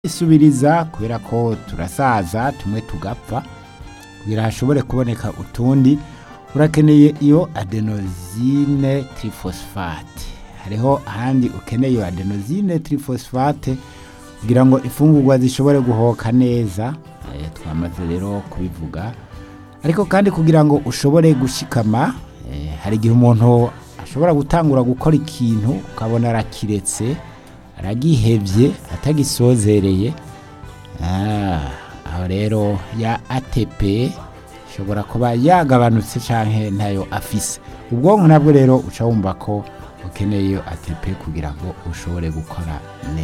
isubiriza kubera ko turasaza tumwe tugapfa kugira hashobore kuboneka utundi urakeneye iyo adenosine trifosfate hariho ahandi ukeneye iyo adenosine trifosfate kugira ngo imfungurwa zishobore guhoka neza eh, twamaze rero kubivuga ariko kandi kugira ngo ushobore gushikama eh, hari igihe umuntu ashobora gutangura gukora ikintu ukabona arakiretse aragihevye atagisozereye Ah, aho rero ya ATP ishobora kuba yagabanutse canke ntayo afise ubwonko nabwo rero uca wumva ko ukeneye iyo ATP kugira ngo ushobore gukora neza